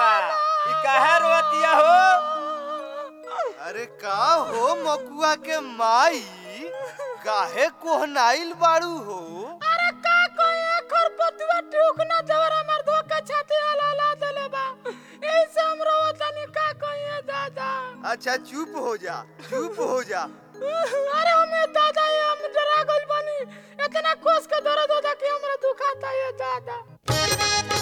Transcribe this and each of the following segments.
ई काहे रोतिया हो अरे का हो मकुआ के माई काहे कोहनाइल बाड़ू हो अरे का कोई खरपतुआ टूक ना देवर हमर धोके छाती हला हला देले बा एही से हम रोवतनी का कोई दादा अच्छा चुप हो जा चुप हो जा अरे हमें दादा ये हम डरा गइल बानी इतना कोस के दर्द होता कि हमरा दुखाता ये दादा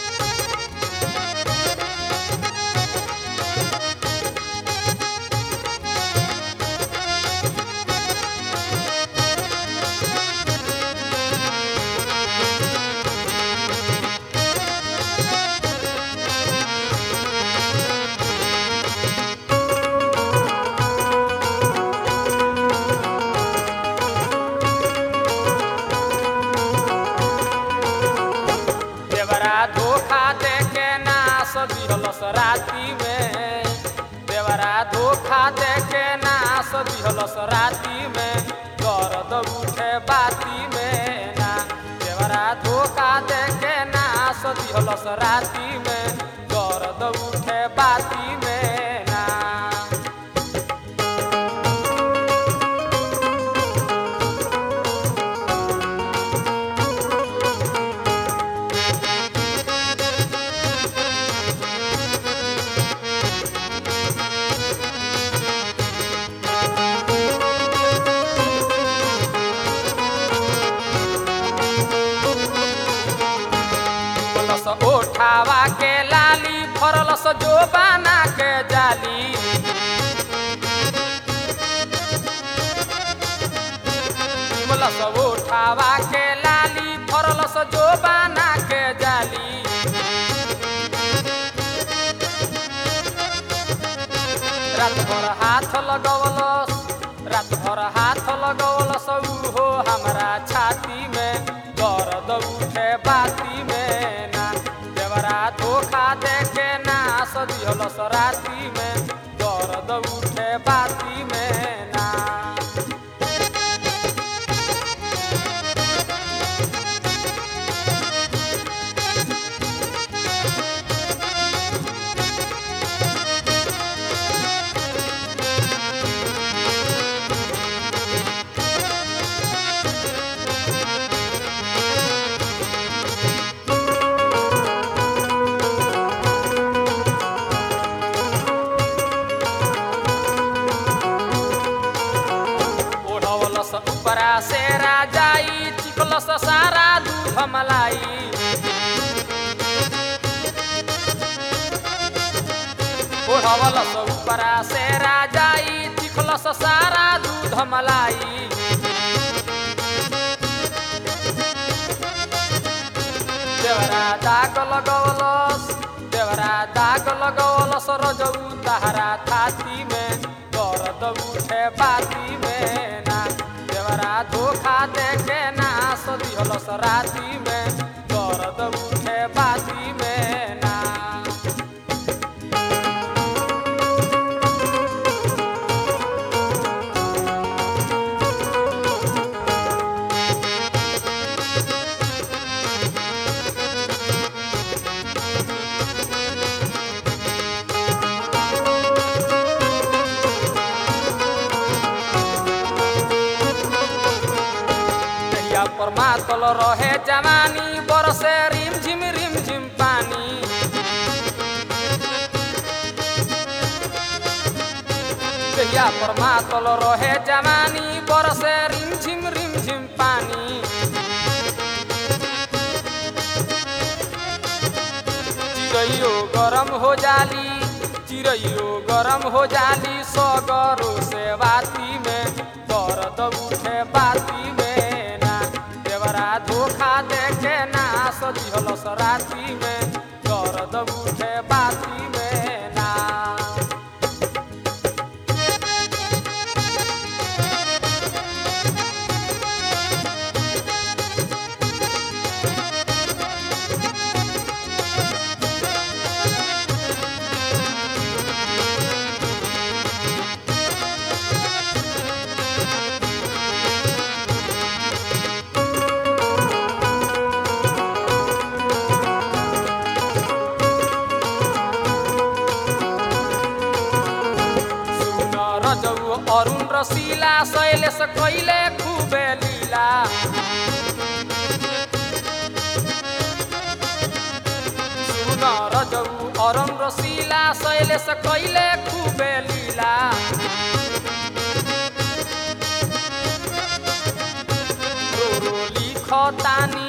देवरा धोखा दे के नास दिहलस राती में देवरा धोखा दे के नास दिहलस राती में दर्द उठे बाती में ना देवरा धोखा दे के नास दिहलस राती में दर्द उठे बाती में ना फरलस ओठावा के लाली फरलस जो बाना के जाली फरलस ओठावा के लाली फरलस जो बाना के जाली रात भर हाथ लगवलस रात भर हाथ लगवलस उहो हमरा छाती में दर्द उठे बाती में ना देवरा धोखा दे के ना सदिहलस राती में दर्द उठे बाती में ना ओढ़वलस उपरा से राजाई चिकलस सारा दूध मलाई ओढ़वलस उपरा से राजाई चिकलस सारा दूध मलाई देवरा दाग लगवलस देवरा दाग लगवलस रजौ तहरा थाती में दर्द उठे बाती में ना देवरा धोखा दे के ना सदिहलस राती में दर्द उठे बाती में ना कहिया पर मातल रहे जवानी बरसे रिम झिम रिम झिम पानी कहिया पर मातल रहे जवानी बरसे रिम झिम रिम झिम पानी चिड़ैयो गरम हो जाली चिड़ैयो गरम हो जाली सगरो से बाती में दर्द उठे बाती में ना देवरा धोखा दे के ना सदिहलस राती में दर्द उठे बाती में ना अरुण रसीला शैलेश कैले खूबे लीला सुन रजौ अरुण रसीला शैलेश कैले खूबे लीला रो रो लिख तानी